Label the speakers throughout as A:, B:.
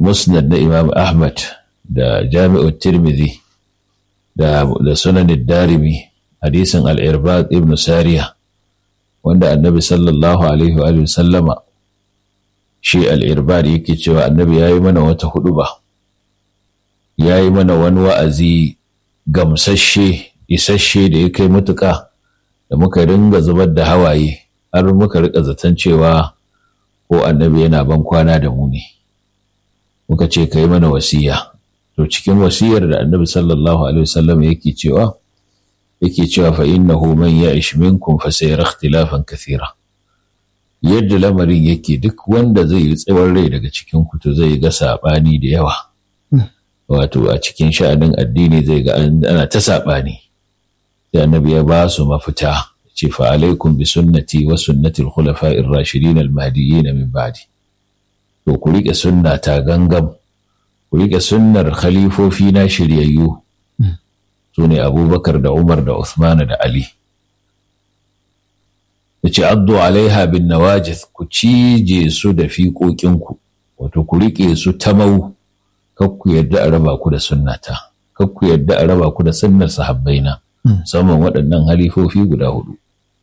A: musnad na imam ahmad da jami'ar tirmidhi da, da sunan darimi hadisin al'irbad ibn sariya wanda annabi sallallahu alaihi wa sallama shi al'irbad yake cewa annabi ya yi mana wata hudu ba ya yi mana wani wa'azi gamsashe isasshe da ya kai matuƙa da muka ringa zubar da hawaye har muka rika zaton cewa ko annabi yana ban kwana da mu ne muka ce ka yi mana wasiya to cikin wasiyar da annabi sallallahu alaihi wasallam yake cewa yake cewa fa innahu man ya'ish minkum fa sayara ikhtilafan kathira yadda lamarin yake duk wanda zai yi tsawon rai daga cikin ku to zai ga sabani da yawa wato a cikin sha'anin addini zai ga ana ta sabani sai annabi ya ba su mafita ce fa alaikum bi sunnati wa sunnati al-khulafa'ir rashidin al-mahdiyyin min ba'di to ku rike sunna ta gangam ku rike sunnar khalifofi na shiryayyu su ne abubakar da umar da usman da ali ya ce addu alaiha bin nawajis ku cije su da fiƙoƙinku wato ku riƙe su ta mau kar ku yadda a raba ku da sunnata kar ku yadda a raba ku da sunnar sahabbaina musamman waɗannan halifofi guda hudu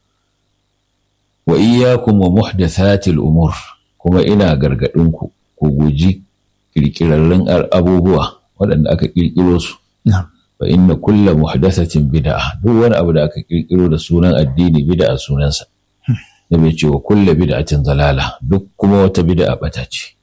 A: wa iyyakum wa muhdathatil umur kuma ina gargaɗinku ku guji ƙirƙirarrun abubuwa waɗanda aka ƙirƙiro su fa inna kulla muhdathatin bid'a duk wani abu da aka ƙirƙiro da sunan addini bid'a sunansa da bai ce wa kulla bid'atin zalala duk kuma wata bid'a bata ce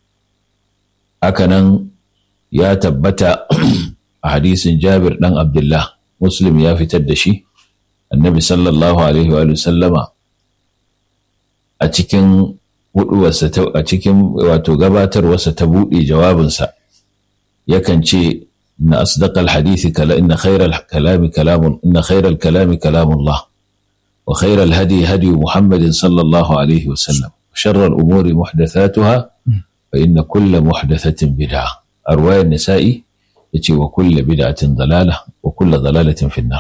A: hakanan ya tabbata a hadisin Jabir dan Abdullah Muslim ya fitar da shi annabi sallallahu alaihi wa sallama a cikin huduwarsa a cikin wato gabatarwarsa ta buɗe jawabinsa yakan ce na asdaqal hadisi kala inna khairal kalami kalamun inna khairal kalami kalamullah wa khairal hadi hadi muhammadin sallallahu alaihi wasallam sharral umuri muhdathatuha fa inna kulla muhdathatin bid'a a ruwayar nisa'i yace wa kulla bid'atin dalala wa kulla dalalatin finnar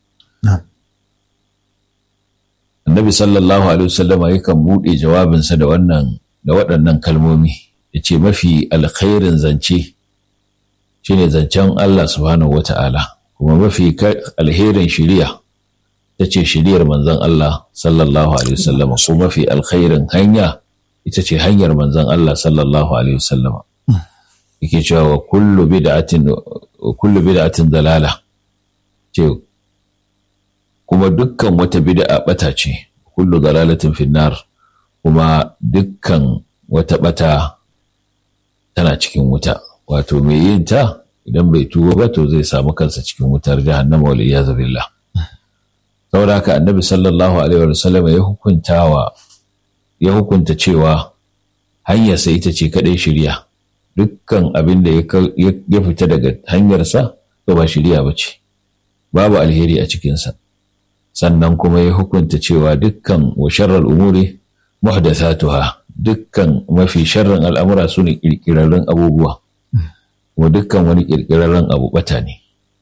A: annabi sallallahu alaihi wasallam yakan buɗe jawabinsa da wannan da waɗannan kalmomi ya ce mafi alkhairin zance shine zancen Allah subhanahu wata'ala kuma mafi alherin shiriya ta ce shiriyar manzon Allah sallallahu alaihi wasallam ko mafi alkhairin hanya ita ce hanyar manzon Allah sallallahu alaihi wasallam yake cewa wa kullu bid'atin kullu bid'atin dalala ce kuma dukkan wata bid'a bata ce kullu dalalatin finnar kuma dukkan wata bata tana cikin wuta wato mai yin ta idan bai tuba ba to zai samu kansa cikin wutar jahannama wal iyaz billah saboda haka annabi sallallahu alaihi wa sallam ya hukuntawa ya hukunta cewa hanyar sa ita ce kadai shirya dukkan abin da ya fita daga hanyarsa to ba shirya ba ce babu alheri a cikinsa sannan kuma ya hukunta cewa dukkan wa sharral umuri muhdathatuha dukkan mafi sharrin al'amura su ne ƙirƙirarren abubuwa wa dukkan wani ƙirƙirarren abu bata ne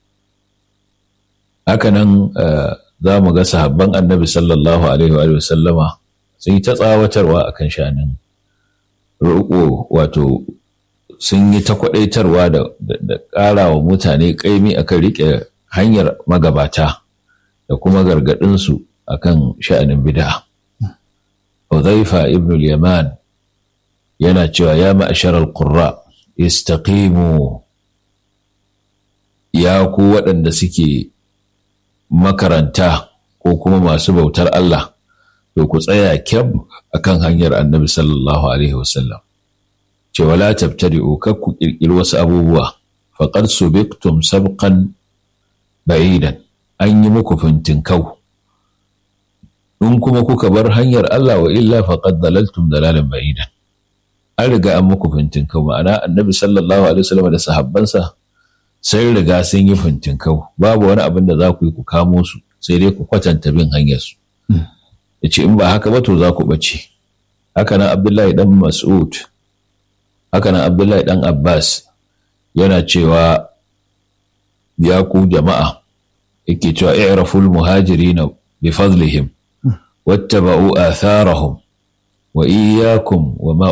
A: hakanan za mu ga sahabban annabi sallallahu alaihi wa sallama sun yi ta tsawatarwa akan shanin roƙo wato sun yi ta kwaɗaitarwa da ƙara wa mutane ƙaimi akan riƙe hanyar magabata da kuma gargaɗinsu a kan sha'anin bida. Hudhaifa ibn al-Yaman yana cewa ya ma'ashar al-qurra istaqimu ya ku waɗanda suke makaranta ko kuma masu bautar Allah to ku tsaya kyam akan hanyar annabi sallallahu alaihi wasallam ce wala tabtadi'u kar ku ƙirƙiri wasu abubuwa faqad subiqtum sabqan ba'idan an yi muku fintinkau in kuma kuka bar hanyar Allah wa illa faqad dalaltum dalalan ba'idan an riga an muku fintinkau ma'ana annabi sallallahu alaihi wasallam da sahabbansa sai riga sun yi fintinkau babu wani abin da za ku yi ku kamo su sai dai ku kwatanta bin hanyar su yace in ba haka ba to za ku bace haka nan Abdullahi dan Mas'ud haka nan Abdullahi dan Abbas yana cewa ya ku jama'a yake cewa i'raful muhajirin bi fadlihim wattaba'u atharahum wa iyyakum wa ma